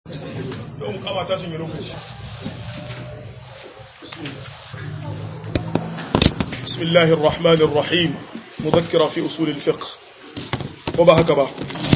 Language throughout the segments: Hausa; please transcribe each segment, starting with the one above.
yau mukama ta cinye lokaci بسم الله الرحمن الرحيم مذكرة في أصول الفقه وبهك با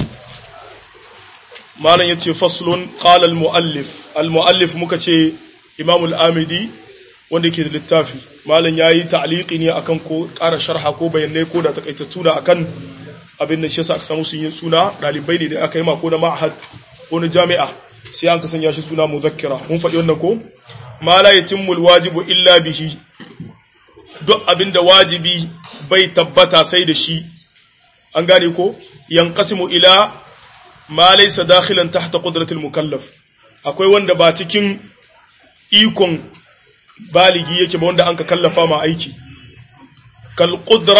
ما لن يتي فصل قال المؤلف المؤلف مكتي إمام الآمدي wanda ke da littafi malam yayi ta'liqi ne akan ko ƙara sharha ko bayanai ko da takaitattu da akan abin da shi yasa aka samu sun yi suna dalibai ne da aka yi ma ko na ma'had ko na jami'a sai an kasanya shi suna muzakkira mun faɗi wannan ko ma la yatimmu alwajibu illa bihi duk abin da wajibi bai tabbata sai da shi an gane ko yanqasimu ila ma laysa dakhilan tahta qudratil mukallaf akwai wanda ba cikin ikon baligi yake ba wanda an ka kallafa ma aiki kal qudra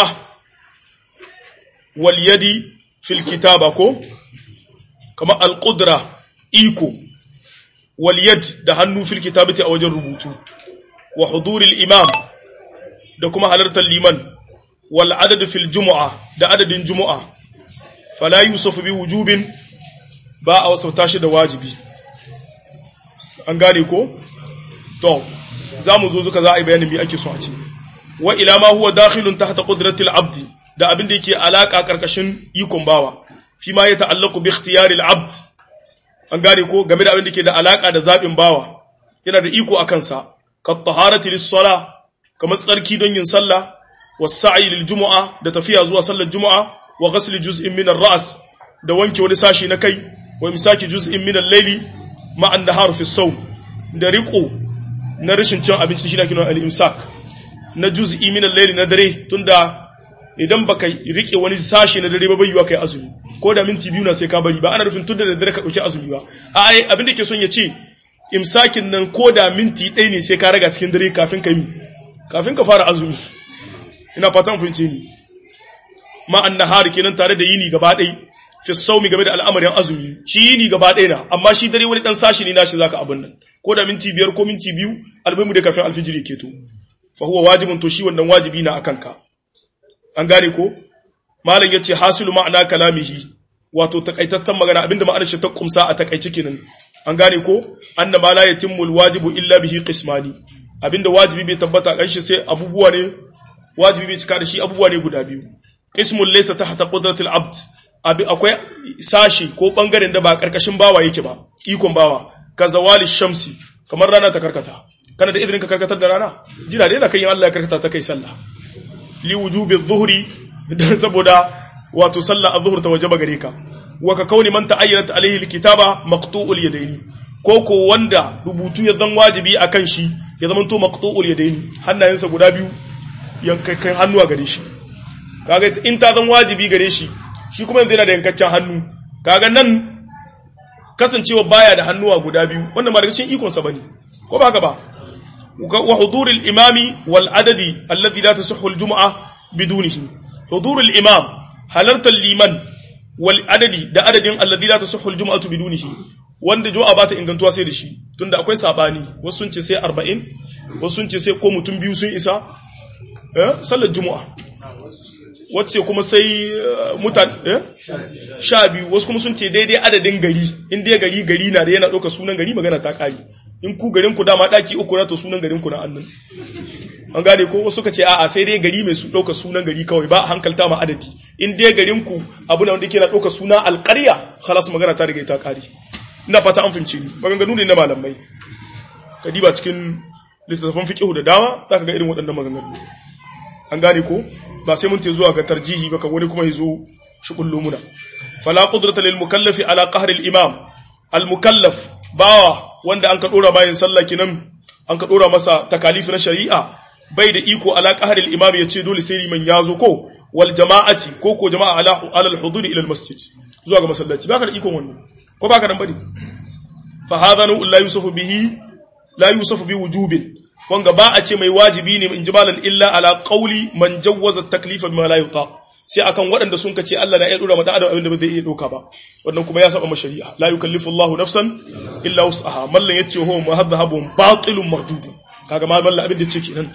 wal yadi fil kitaba ko kama al qudra iko wal yad da hannu fil kitabati a wajen rubutu wa huduril imam da kuma halartar liman wal adad fil jumu'a da adadin jumu'a fala yusafu bi wujubin ba a wasauta shi da wajibi an gane ko to za mu zo zuka za a yi bayanin me ake so a ce wa ila ma huwa dakhilun tahta qudratil abdi da abin da yake alaka karkashin ikon bawa fi ma ya ta'allaqu bi ikhtiyaril abd an gane ko game da abin da ke da alaka da zabin bawa yana da iko akan sa ka taharati lis sala kamar tsarki don yin sallah was sa'i lil jumu'a da tafiya zuwa sallar jumu'a wa ghasl juz'in min ar-ra's da wanke wani sashi na kai wa misaki juz'in min al-layli ma'a an-nahar fi sawm da riqo na rashin cin abinci shi na kinan al-imsak na juz'i min al-layl na dare tunda idan baka rike wani sashi na dare ba bai yiwa kai azumi ko da minti biyu na sai ka bari ba ana nufin tunda da dare ka dauki azumi ba a ai abin da ke son ya ce imsakin nan ko da minti ɗaya ne sai ka raga cikin dare kafin ka yi kafin ka fara azumi ina fatan fahimce ni ma annahar kenan tare da yini gaba ɗaya fi saumi game da al'amarin azumi shi yini gaba ɗaya na amma shi dare wani dan sashi ne nashi zaka abin nan ko da minti biyar ko minti biyu almuhimu da kafin alfijiri ke to fa huwa wajibun to shi wannan wajibi na akan ka an gane ko malam yace hasilu ma'ana kalamihi wato takaitattan magana abinda ma'anar shi ta kumsa a takaice kenan an gane ko anna ma la yatimmu alwajibu illa bihi qismani abinda wajibi bai tabbata kan shi sai abubuwa ne wajibi bai cika da shi abubuwa ne guda biyu qismul laysa tahta qudratil abd abi akwai sashi ko bangaren da ba karkashin bawa yake ba ikon bawa ka zawali shamsi kamar rana ta karkata kana da izinin ka karkatar da rana jira dai zakan yi Allah ya karkata ta kai sallah li wujubi dhuhri dan saboda wato sallah az-zuhr ta wajaba gare ka wa ka kauni man ta'ayyanat alayhi al-kitaba maqtu'ul yadaini ko ko wanda rubutu ya zan wajibi akan shi ya zama to maqtu'ul yadaini hannayensa guda biyu yankakken hannu a gare shi kaga in ta zan wajibi gare shi shi kuma yanzu yana da yankaccen hannu kaga nan kasancewa baya da hannuwa guda biyu wannan ba daga cikin ikonsa bane ko ba haka ba wa hudurul imami wal adadi alladhi la tasihhu al jumu'a bidunihi hudurul imam halartar liman wal adadi da adadin alladhi la tasihhu al jumu'atu bidunihi wanda juma'a ba ta ingantuwa sai da shi tunda akwai sabani wasu sun ce sai 40 wasu sun ce sai ko mutum biyu sun isa eh sallar juma'a wacce kuma sai mutane sha biyu wasu kuma sun ce daidai adadin gari in dai gari gari na da yana ɗauka sunan gari magana ta ƙari in ku garin ku dama ɗaki uku na to sunan garin ku na annan an gane ko wasu ka ce a'a sai dai gari mai su ɗauka sunan gari kawai ba a hankalta ma adadi in dai garin ku abu na wanda yake na ɗauka suna alƙarya halas magana ta riga ta ƙari ina fata an fahimci ni maganganu ne na malamai ka diba cikin littattafan fiqhu da dama zaka ga irin waɗannan maganganu an gane ko ba sai mun te zuwa ga tarjihi ba kan wani kuma yazo shi kullu muna fala qudrata lil mukallafi ala qahr al imam al mukallaf bawa wanda an ka dora bayan sallah kinan an ka dora masa takalif na shari'a bai da iko ala qahr al imam yace dole sai liman yazo ko wal jama'ati ko ko jama'a ala ala al huduri ila al masjid zuwa ga masallaci baka da iko wannan ko baka dan bane fa hadha la yusafu bihi la yusafu bi wujubin wanga ba a ce mai wajibi ne in ji malan illa ala qauli man jawwaza taklifa bima la yuta sai akan waɗanda sun kace Allah na iya dora mata adam abinda ba zai iya doka ba wannan kuma ya saba ma shari'a la yukallifu Allah nafsan illa wus'aha mallan yace ho muhadhabun batilun mardud kaga mal mallan abin da yake kenan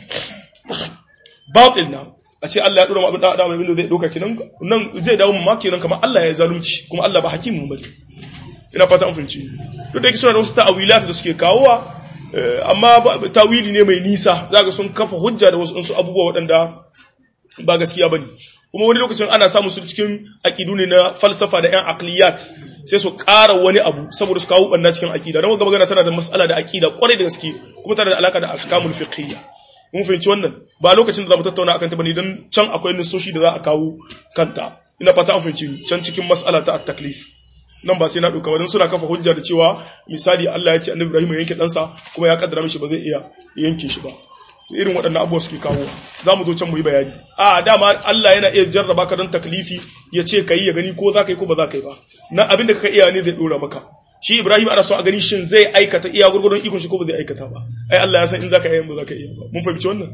batil na a ce Allah ya dora mata adam abinda zai doka kenan nan zai dawo mu ma kenan kamar Allah ya zalunci kuma Allah ba hakimin bane ina fata an fahimci duk da yake suna da wasu ta'awilat da suke kawowa amma tawili ne mai nisa zaka sun kafa hujja da wasu abubuwa waɗanda ba gaskiya bane kuma wani lokacin ana samun su cikin aqidu ne na falsafa da yan aqliyat sai su ƙara wani abu saboda su kawo banna cikin aqida dan magana tana da mas'ala da aqida kwarai da gaske kuma tana da alaka da ahkamul fiqhiyya mun fahimci wannan ba lokacin da zamu tattauna akan ta bane dan can akwai nisoshi da za a kawo kanta ina fata an fahimci can cikin mas'ala ta at-taklif nan ba sai na ɗauka wadansu suna kafa hujja da cewa misali Allah ya ce annabi Ibrahim ya yanke ɗansa kuma ya kaddara mishi ba zai iya yanke shi ba irin waɗannan abubuwa suke kawo za mu zo can mu yi bayani a dama Allah yana iya jarraba ka don taklifi ya ce ka yi ya gani ko za ka yi ko ba za ka yi ba na abin da ka iya ne zai ɗora maka shi Ibrahim ana so a gani shin zai aikata iya gurgurun ikon shi ko ba zai aikata ba ai Allah ya san in za ka iya ba za ka iya ba mun fahimci wannan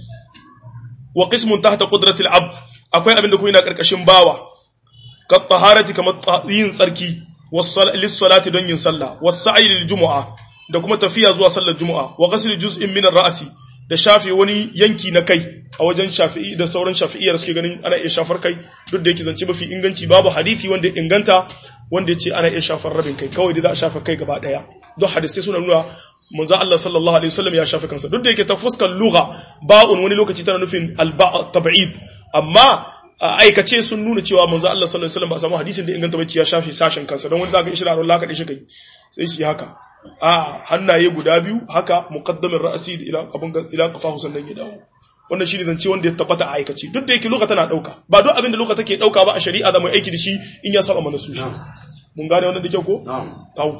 wa qismun tahta qudratil abd akwai abin da kuma yana karkashin bawa ka taharati kamar yin tsarki lis-salati don yin sallah was-sa'i lil-jumu'a da kuma tafiya zuwa sallar jumu'a wa ghasl juz'in min ar-ra'si da shafe wani yanki na kai a wajen shafi'i da sauran shafi'iyar suke ganin ana iya shafar kai duk da yake zance mafi inganci babu hadisi wanda ya inganta wanda ya ce ana iya shafar rabin kai kawai da za a shafa kai gaba daya duk hadisai suna nuna manzo Allah sallallahu alaihi wasallam ya shafe kansa duk da yake ta fuskar lugha ba'un wani lokaci tana nufin al-ba' tab'id amma aikace sun nuna cewa manzo Allah sallallahu alaihi wasallam ba samu hadisin da inganta bace ya shafe sashen kansa don wani zaka ishra Allah ka dashi kai sai shi haka a hannaye guda biyu haka muqaddamin ra'si ila abun ila qafahu sannan ya dawo wannan shine zance wanda ya tabbata a aikace duk da yake lugha tana dauka ba duk abin da lugha take dauka ba a shari'a da mu aiki da shi in ya saba mana su shi mun gane wannan da kyau ko na'am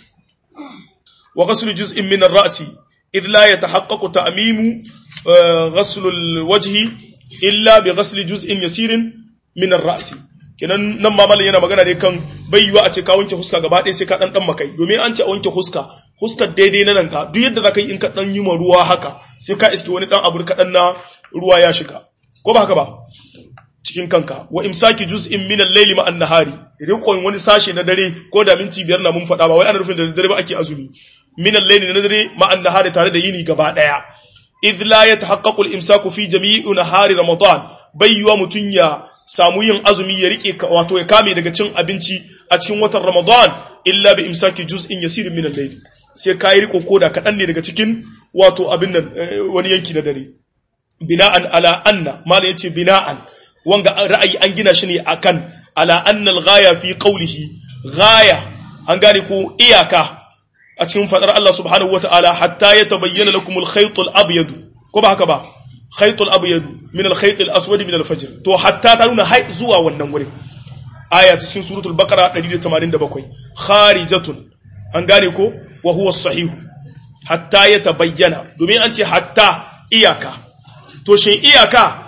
wa ghaslu juz'in min ar-ra'si idh la yatahaqqaqu ta'mimu ghaslu al-wajhi illa bi ghasli juz'in yasirin min ar-ra'si kenan nan ma mallan yana magana ne kan bai yiwa a ce ka wanke huska gaba ɗaya sai ka dan dan makai domin an ce a wanke huska huskar daidai na nan ka duk yadda zaka yi in ka dan yi ma ruwa haka sai ka iske wani dan abu kaɗan na ruwa ya shiga ko ba haka ba cikin kanka wa imsaki juz'in min al-layli ma an-nahari rikon wani sashe na dare ko da minti biyar na mun faɗa ba wai ana nufin da dare ba ake azumi min al-layli na dare ma an-nahari tare da yini gaba ɗaya idh la yatahaqqaqu al-imsaku fi jami'i nahari ramadan bayyuwa mutun ya samu yin azumi ya rike wato ya kame daga cin abinci a cikin watan ramadan illa bi imsaki juz'in yasir min al-layl sai kai riko koda kadan ne daga cikin wato abin nan wani yanki na dare bina'an ala anna mala yace bina'an wanga ra'ayi an gina shi ne akan ala anna al-ghaya fi qawlihi ghaya an gane ko iyaka a cikin fadar Allah subhanahu wataala hatta yatabayyana lakum al-khayt al-abyad ko ba haka ba khayt al-abyad min al-khayt al-aswad min al-fajr to hatta ta nuna hay zuwa wannan wurin aya ta cikin suratul baqara 187 kharijatun an gane ko wa huwa as-sahih hatta yatabayyana domin an ce hatta iyaka to shin iyaka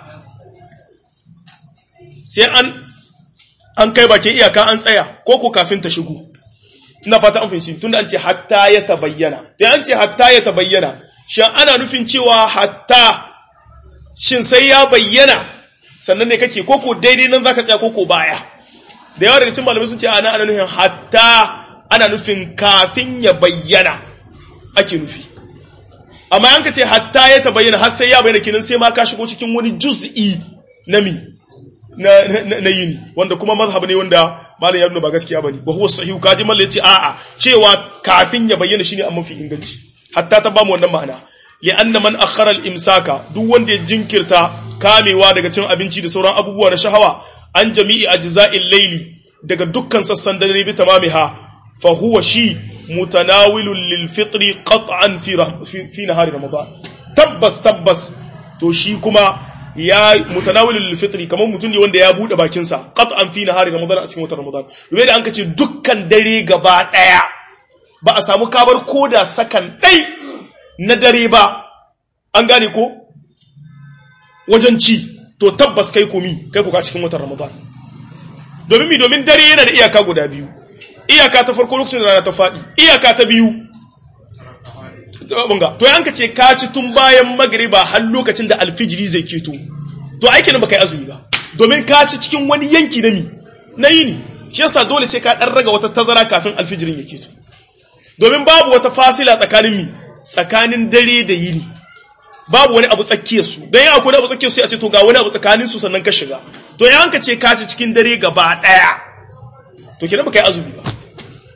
sai an an kai bakin iyaka an tsaya ko ko kafin ta shigo ina fata an fahimci tunda an ce hatta ya tabayyana dan an ce hatta ya tabayyana shin ana nufin cewa hatta shin sai ya bayyana sannan ne kake koko daidai nan zaka tsaya koko baya da yawa daga cikin malamai sun ce ana ana nufin hatta ana nufin kafin ya bayyana ake nufi amma an ka ce hatta ya tabayyana har sai ya bayyana kenan sai ma ka shigo cikin wani juz'i na mi na, na, na yini wanda kuma mazhab ne wanda malam ya nuna ba gaskiya bane ba huwa sahihu kaji mallan yace a'a cewa kafin ya bayyana shine amma fi inganci hatta ta bamu wannan ma'ana li'anna man akhara al-imsaka duk wanda ya jinkirta kamewa daga cin abinci da sauran abubuwa na shahawa an jami'i ajza'il layli daga dukkan sassan dare bi tamamiha fa huwa shi mutanawilun lil fitri qat'an fi fi nahari ramadan tabbas tabbas to shi kuma ya mutanawilul lil fitri kamar mutum ne wanda ya bude bakin sa qat'an fi nahari ramadan a cikin watan ramadan rubai da an kace dukkan dare gaba daya ba a samu kabar koda sakan dai na dare ba an gane ko wajen ci to tabbas kai komi kai kuka cikin watan ramadan domin mi domin dare yana da iyaka guda biyu iyaka ta farko lokacin da rana ta faɗi iyaka ta biyu bunga to yanka ce ka ci tun bayan magriba har lokacin da alfijiri zai keto to aiki nan baka yi azumi ba domin ka ci cikin wani yanki na mi na yini shi yasa dole sai ka dan raga wata tazara kafin alfijirin ya keto domin babu wata fasila tsakanin mi tsakanin dare da yini babu wani abu tsakiyar su dan akwai wani abu tsakiyar su sai a ce to ga wani abu tsakanin su sannan ka shiga to yanka ce ka ci cikin dare gaba daya to kenan baka yi azumi ba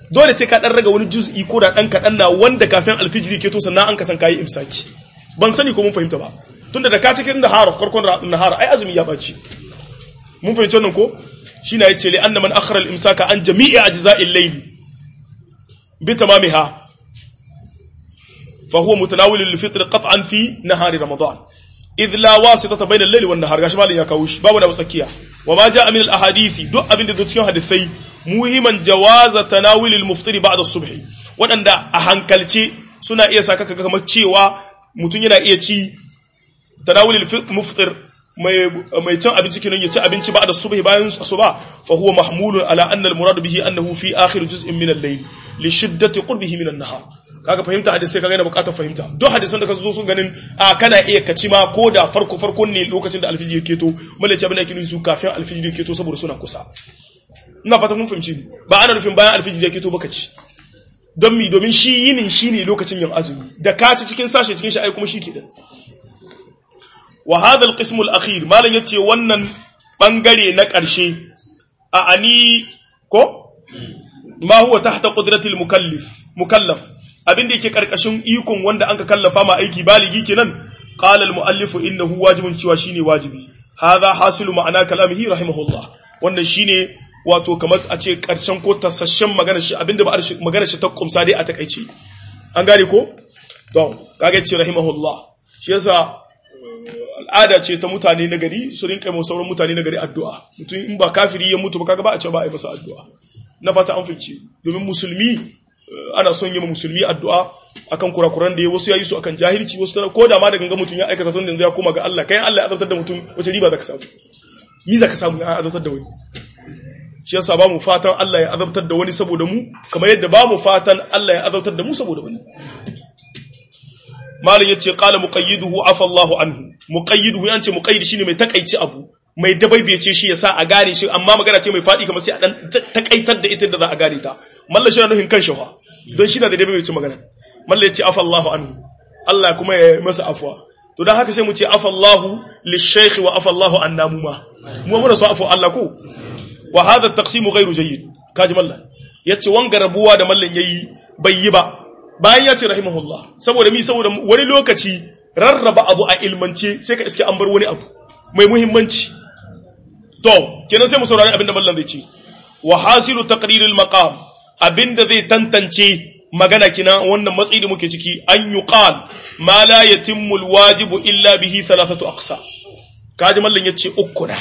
dole sai ka dan raga wani juz'i ko da dan kadan na wanda kafin alfijiri ke to sannan an kasan kayi imsaki ban sani ko mun fahimta ba tunda da ka cikin da hara farkon nahara ai azumi ya baci mun fahimci wannan ko shine yace li anna man akhara al-imsaka an jami'i ajza'il layl bi tamamiha fa huwa mutanawil lil-fitr qat'an fi nahari ramadan idh la wasitata bayna al-layl wan nahar gashi malin ya kawo shi babu da tsakiya wa ma ja'a min al-ahadithi duk abin da zo cikin hadisai muhimman jawaza tanawil al-muftir ba'da as-subh wadanda a hankalce suna iya saka kaga kamar cewa mutun yana iya ci tanawil al-muftir mai mai cin abinci kinan ya ci abinci ba'da subhi bayan asuba fa huwa mahmulun ala anna al-murad bihi annahu fi akhir juz'in min al-layl li shiddati qurbihi min an-nahar kaga fahimta hadisi kaga yana bukatar fahimta duk hadisan da ka zo sun ganin a kana iya kaci ma ko da farko farkon ne lokacin da alfijir yake to mallaci abin da yake nufi kafin alfijir yake to saboda suna kusa ina fata mun fahimci ni ba ana nufin bayan alfijir yake to baka ci don mi domin shi yinin shine lokacin yin azumi da ka ci cikin sashe cikin shi ai kuma shi ke da wa hadha al-qism al-akhir malan yace wannan bangare na karshe a ani ko ma huwa tahta qudratil mukallif mukallaf abin da yake karkashin ikon wanda anka kallafa ma aiki baligi kenan qala al muallif innahu wajibun cewa shine wajibi hadha hasilu ma'ana kalamihi rahimahullah wannan shine wato kamar a ce karshen ko tasasshen magana shi abinda ba magana shi ta kumsa dai a takaice an gane ko to kage ce rahimahullah shi yasa al'ada ce ta mutane na gari su rinka mai sauran mutane na gari addu'a mutum in ba kafiri ya mutu ba kaga ba a ce ba a yi masa addu'a na fata an fice domin musulmi ana son yi musulmi addu'a akan kurakuran da ya wasu yayi su akan jahilci wasu ko da ma da ganga mutum ya aikata tun da yanzu ya koma ga Allah kai Allah ya azabtar da mutum wace riba zaka samu ni zaka samu ya azabtar da wani shi yasa ba mu fatan Allah ya azabtar da wani saboda mu kamar yadda ba mu fatan Allah ya azabtar da mu saboda wani malin yace qala muqayyiduhu afa Allahu anhu muqayyiduhu yance muqayyid shine mai takaici abu mai dabaibace shi yasa a gane shi amma magana ce mai fadi kamar sai a dan takaitar da ita da za a gane ta mallan shi na nuhin kan shafa don shi na da dabaibace magana mallan yace afa Allahu anhu Allah kuma ya masa afwa to dan haka sai mu ce afa Allahu lishaykh wa afa Allahu annamu ma mu mun so afa Allah ko wa hadha at-taqsim ghayru jayyid kaji mallan yace wanga rabuwa da mallan yayi bai yi ba bayan ya ce rahimahullah saboda mi saboda wani lokaci rarraba abu a ilmance sai ka iske an bar wani abu mai muhimmanci to kenan sai mu saurari abinda mallan zai ce wa hasilu taqriril maqam abinda zai tantance magana kina wannan matsayi da muke ciki an yuqal ma la yatimmu alwajibu illa bihi thalathatu aqsa kaji mallan yace uku na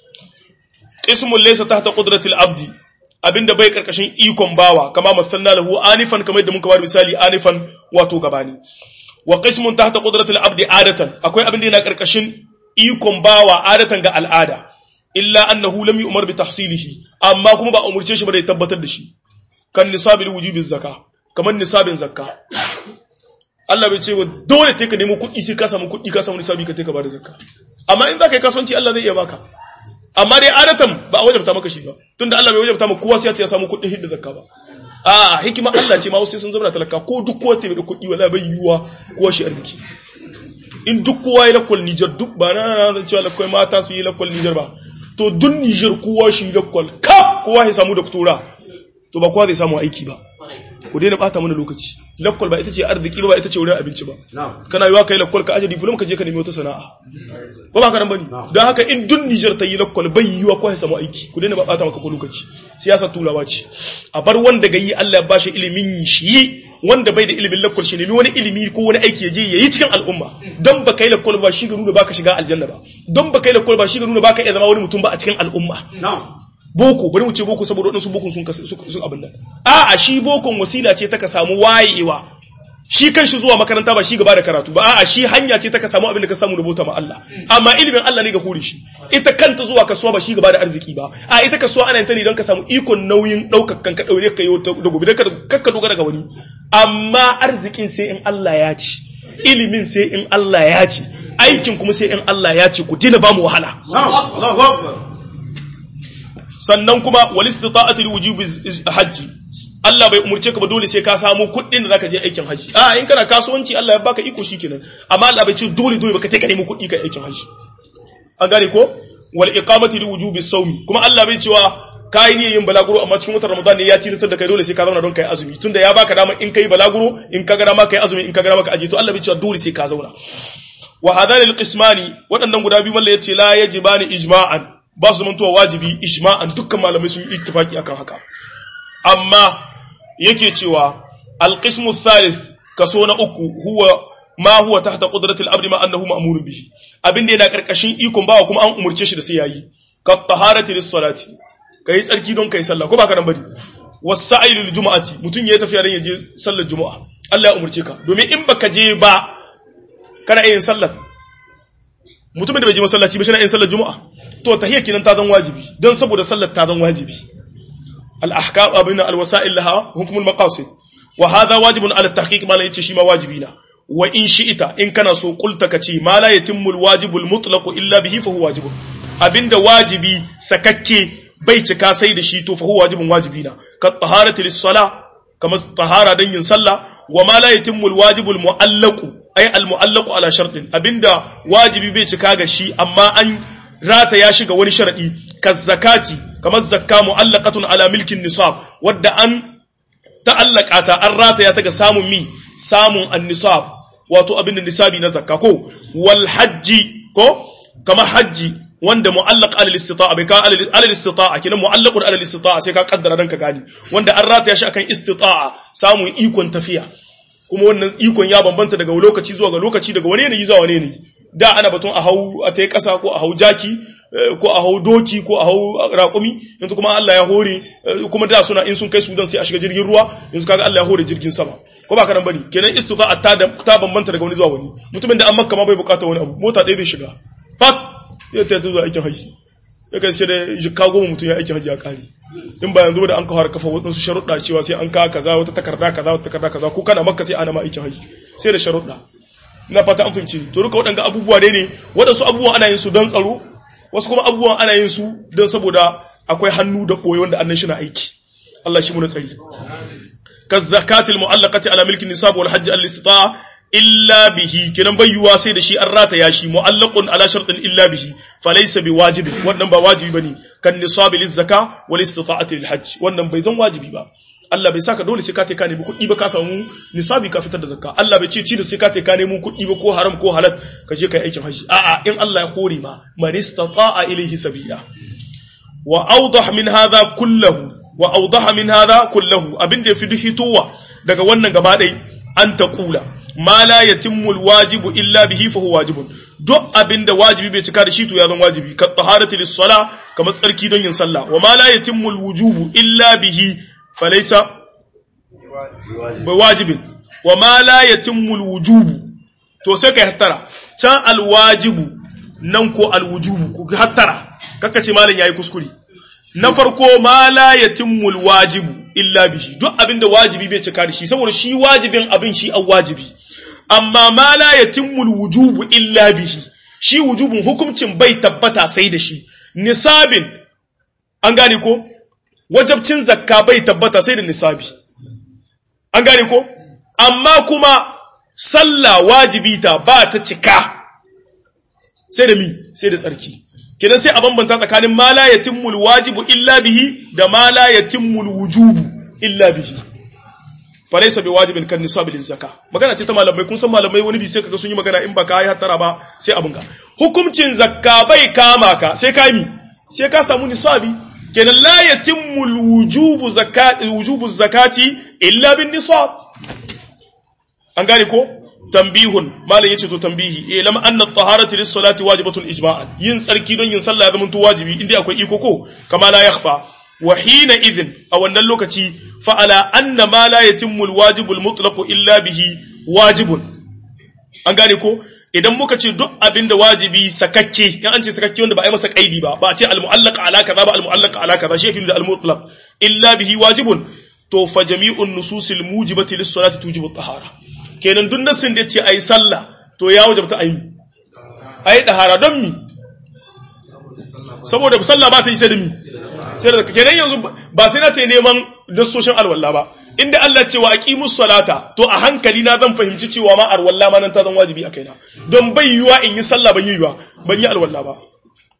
qismun laysa tahta qudratil abdi abinda bai karkashin ikon bawa kama masanna lahu anifan kamar yadda muka bada misali anifan wato gabani wa qismun tahta qudratil abdi adatan akwai abinda yana karkashin ikon bawa adatan ga al'ada illa annahu lam yu'mar bi tahsilihi amma kuma ba umurce shi ba da tabbatar da shi kan nisabil wujubi zakka kamar nisabin zakka Allah bai ce wa dole take ka nemo kuɗi sai ka samu kuɗi ka samu nisabi ka take ka bada zakka amma in zaka yi kasuwanci Allah zai iya baka amma dai adatan ba a wajabta maka shi ba tunda Allah bai wajabta maka kowa sai ya samu kuɗin hidda zakka ba a hikima Allah ce ma wasu sun zama talaka ko duk kowa taimaka kuɗi wala bai yiwuwa kowa shi arziki in duk kowa ya lakwal Niger duk ba na na cewa lakwal mata su yi lakwal Niger ba to duk Niger kowa shi lakwal ka kowa ya samu doktora to ba kowa zai samu aiki ba ku daina bata mana lokaci lakwal ba ita ce arziki ba ita ce wurin abinci ba kana yiwa kai lakwal ka aje diploma ka je ka nemi wata sana'a ba ba ka nan bane don haka in dun Niger ta yi lakwal bai yiwa ko ya samu aiki ku daina bata maka ko lokaci siyasa turawa ce a bar wanda ga yi Allah ya bashi ilimin shi wanda bai da ilimin lakwal shi nemi wani ilimi ko wani aiki ya je yayi cikin al'umma don ba kai lakwal ba shi ga nuna baka shiga aljanna ba don ba kai lakwal ba shi ga nuna baka iya zama wani mutum ba a cikin al'umma boko bari mu ce boko saboda waɗansu bokon sun sun abin nan a'a shi bokon wasila ce ta ka samu wayewa shi kan shi zuwa makaranta ba shi gaba da karatu ba a'a shi hanya ce ta ka samu abin da ka samu da bauta ma Allah amma ilimin Allah ne ga hore shi ita kanta zuwa kasuwa ba shi gaba da arziki ba a ita kasuwa ana yin ta ne don ka samu ikon nauyin ɗaukar kanka ɗaure ka yi da gobe don ka dogara ga wani amma arzikin sai in Allah ya ci ilimin sai in Allah ya ci aikin kuma sai in Allah ya ci ku dina ba mu wahala sannan kuma wal istita'ati li wujubi hajji Allah bai umurce ka ba dole sai ka samu kuɗin da zaka je aikin haji a in kana kasuwanci Allah ya baka iko shikenan amma Allah bai ce dole dole baka take ka nemi kuɗi kai aikin haji an gane ko wal iqamati li wujubi sawmi kuma Allah bai cewa kai ne yin balaguro amma cikin watan ramadan ne ya tilatar da kai dole sai ka zauna don kai azumi tunda ya baka dama in kai balaguro in ka ga dama kai azumi in ka ga dama ka aje to Allah bai cewa dole sai ka zauna wa hadani alqismani waɗannan guda biyu mallan yace la yajibani ijma'an ba su zamantowa wajibi ijma'an dukkan malamai sun yi ittifaki akan haka amma yake cewa alqismu thalith kaso na uku huwa ma huwa tahta qudratil abdi ma annahu ma'murun bihi abinda yana karkashin ikon bawa kuma an umurce shi da sai yayi ka taharati lis salati kai tsarki don kai sallah ko ba ka nan bari wasa'i lil jumu'ati mutun yayi tafiya dan yaje sallar jumu'a Allah ya umurce ka domin in baka je ba kana yin sallar mutumin da bai je masallaci ba shi na yin sallar jumu'a to tahiyya kinan ta zan wajibi don saboda sallar ta zan wajibi al ahkam abin al wasa'il laha hukmul maqasid wa hadha wajibun ala tahqiq ma la yace shi ma wajibi na wa in shi'ita in kana so qulta kace ma la yatimmu al wajibul mutlaq illa bihi fa huwa wajibun abinda wajibi sakakke bai cika sai da shi to fa huwa wajibun wajibi na ka taharati lis sala kama tahara dan yin sallah wa ma la yatimmu al wajibul mu'allaq ay al mu'allaq ala shartin abinda wajibi bai cika ga shi amma an rata ya shiga wani sharadi ka zakati kamar zakka mu'allaqatun ala milkin nisab wadda an ta'allaka ta an rata ya ta ga samun mi samun an-nisab wato abinda nisabi na zakka ko wal hajji ko kamar hajji wanda mu'allaq ala istita'a bai ka ala istita'a kina mu'allaqun ala istita'a sai ka kaddara dan ka gani wanda an rataya shi akan istita'a samun ikon tafiya kuma wannan ikon ya bambanta daga lokaci zuwa ga lokaci daga wani yanayi zuwa wani yanayi da ana batun a hau a tai kasa ko a hau jaki ko a hau doki ko a hau raƙumi yanzu kuma Allah ya hore kuma da suna in sun kai Sudan sai a shiga jirgin ruwa yanzu kaga Allah ya hore jirgin sama ko ba karan bari kenan istita'a ta ta bambanta daga wani zuwa wani mutumin da an makka ma bai bukata wani abu mota ɗaya zai shiga fat ya ta zuwa aikin haji ya kai sai da jikka goma mutum ya aikin haji ya kare in ba yanzu da an kawar kafa waɗansu sharuɗa cewa sai an ka kaza wata takarda kaza wata takarda kaza ko kana makka sai ana ma aikin haji sai da sharuɗa ina fata an fahimci to duka waɗanga abubuwa dai ne waɗansu abubuwan ana yin su don tsaro wasu kuma abubuwan ana yin su don saboda akwai hannu da ɓoye wanda annan shi na aiki Allah shi mu na tsari ka zakatil mu'allaqati ala milkin nisab wal hajj al istita'a illa bihi kinan bayyuwa sai da shi an rataya shi mu'allaqun ala shartin illa bihi falaysa biwajibin wannan ba wajibi bane kan nisabi liz zaka wal istita'ati lil hajj wannan bai zan wajibi ba Allah bai saka dole sai ka ka nemi kuɗi ba ka samu nisabi ka fitar da zakka Allah bai ce ci da sai ka ka nemi kuɗi ba ko haram ko halal ka je kai aikin haji a'a in Allah ya hore ma man istata'a ilayhi sabila wa awdah min hadha kullahu wa awdah min hadha kullahu abin da yafi duk hitowa daga wannan gaba dai an taqula ma la yatimmu alwajibu illa bihi fa huwa wajibun duk abinda wajibi bai cika da shi to ya zan wajibi ka taharati lis-sala kamar tsarki don yin sallah wa ma la yatimmu alwujubu illa bihi falaysa bai wajibin wa ma la yatimmu alwujubu to sai kai hattara can alwajibu nan ko alwujubu ku hattara kaka ce malam yayi kuskure na farko ma la yatimmu alwajibu illa bihi duk abinda wajibi bai cika da shi saboda shi wajibin abin shi an wajibi amma ma la yatimmu alwujubu illa bihi shi wujubun hukuncin bai tabbata sai da shi nisabin an gane ko wajabcin zakka bai tabbata sai da nisabi an gane ko amma kuma sallah wajibi ta ba ta cika sai da mi sai da tsarki kenan sai a bambanta tsakanin ma la yatimmul wajibu illa bihi da ma la yatimmul wujubu illa bihi falaysa bi wajibin kan nisabi liz zakka magana ce ta malamai kun san malamai wani bi sai kaga sun yi magana in baka yi hattara ba sai abun ga hukuncin zakka bai kama ka sai ka mi sai ka samu nisabi kenan la yatimmul wujubu zakati wujubu zakati illa bin nisab an gane ko tambihun malam yace to tambihi eh lam anna at-taharatu lis-salati wajibatun ijma'an yin tsarki don yin sallah ya zama to wajibi inda akwai iko ko kama la yakhfa wa hina idhin a wannan lokaci fa ala anna ma la yatimmu al-wajibu al-mutlaq illa bihi wajibun an gane ko idan muka ce duk abinda wajibi sakakke in an ce sakakke wanda ba a yi masa kaidi ba ba a ce al-mu'allaq ala kaza ba al-mu'allaq ala kaza shi yake da al-mutlaq illa bihi wajibun to fa jami'un nususil mujibati lis-salati tujibu at-tahara kenan duk nassin da yace ayi sallah to ya wajabta ayi ayi dahara don mi saboda sallah ba ta yi sai da mi sai da kenan yanzu ba sai na ta neman nassoshin alwala ba inda Allah cewa aqimus salata to a hankali na zan fahimci cewa ma alwala ma nan ta zan wajibi a kaina don bai yiwa in yi sallah ban yi yiwa ban yi alwala ba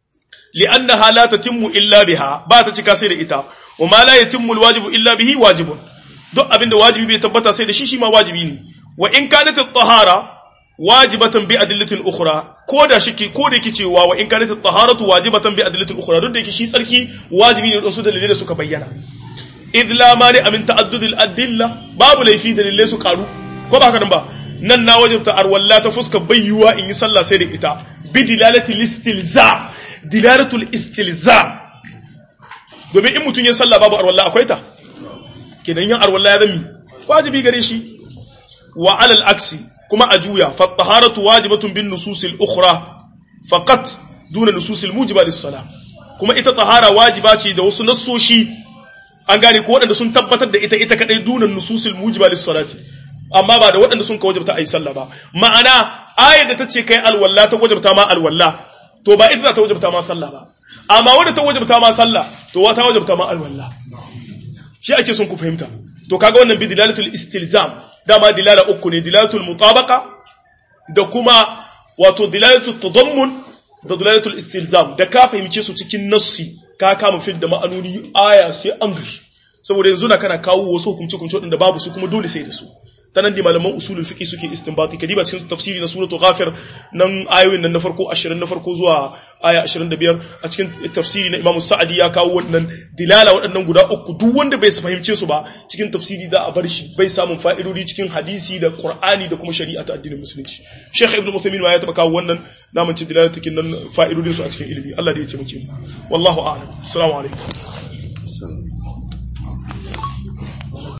li'annaha la tatimmu illa biha ba ta cika sai da ita wa ma la yatimmu alwajibu illa bihi wajibun duk abinda wajibi bai tabbata sai da shi shi ma wajibi ne wa in kanat at-tahara wajibatan bi adillatin ukhra ko da shi ko da yake cewa wa in kanat at-taharatu wajibatan bi adillatin ukhra duk da yake shi tsarki wajibi ne don su dalilai da suka bayyana idh la mani min ta'addud al-adilla babu laifi dalilai su karu ko ba haka nan ba nan na wajibta arwalla ta fuska bayyuwa in yi sallah sai da ita bi dilalati listilza dilalatul istilza domin in mutum ya sallah babu arwalla akwai ta kenan yin arwalla ya zami wajibi gare shi wa alal aksi kuma a juya fa taharatu wajibatun bin nususil ukhra faqat duna nususil mujiba lis sala kuma ita tahara wajiba ce da wasu nassoshi an gane ko waɗanda sun tabbatar da ita ita kadai duna nususil mujiba lis salati amma ba da waɗanda sun ka wajabta ayi sallah ba ma'ana ayar da ta ce kai alwalla ta wajabta ma alwalla to ba ita za ta wajabta ma sallah ba amma wanda ta wajabta ma sallah to wata wajabta ma alwalla shi ake son ku fahimta to kaga wannan bi dilalatul istilzam dama dilala uku ne dilalatul mutabaqa da kuma wato dilalatul tadammun da dilalatul istilzam da ka fahimce su cikin nassi ka kama fil da ma'anoni aya sai an gari saboda yanzu na kana kawo wasu hukunci hukunci da babu su kuma dole sai da su ta nan da malaman usulul fiqh suke istinbati kadiba cikin tafsiri na suratul ghafir nan ayoyin nan na farko 20 na farko zuwa aya 25 a cikin tafsiri na Imam Sa'adi ya kawo wannan dilala waɗannan guda uku duk wanda bai fahimce su ba cikin tafsiri da a bar shi bai samun fa'idodi cikin hadisi da Qur'ani da kuma shari'a ta addinin musulunci Sheikh Ibn Uthaymeen ma ya taba kawo wannan namun ci dilala cikin nan fa'idodin su a cikin ilimi Allah da ya ce mu wallahu a'lam assalamu alaikum